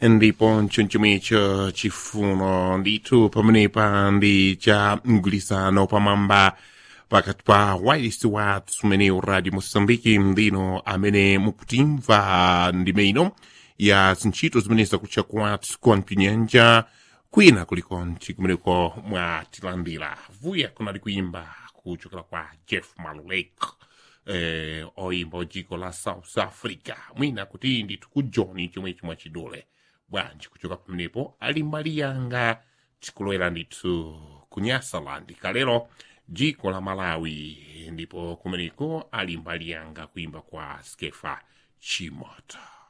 ndipo nchonchomecho chifuno ndithu pamenepa ndi cha mgwirizano pamwamba pakati pa wailesi wathu umenewu radio mosambiki ndino amene mukutimva ndime ino ya zintchito zimene zakutcha kwathu kwa mpinyanja kwina kulikonchi kumeneko mwatilandira vuya kunali kuimba kuchokera kwa jeff malulek eh, oimba ojiko la south africa mwina kuti ndithu ku john chomwe chimwe chidule bwanji kuchoka pamenepo ali mbali yanga tikulowera ndithu ku nyasaland kalero dziko la malawi ndipo kumeneko ali mbali yanga kuimba kwa skefa chimoto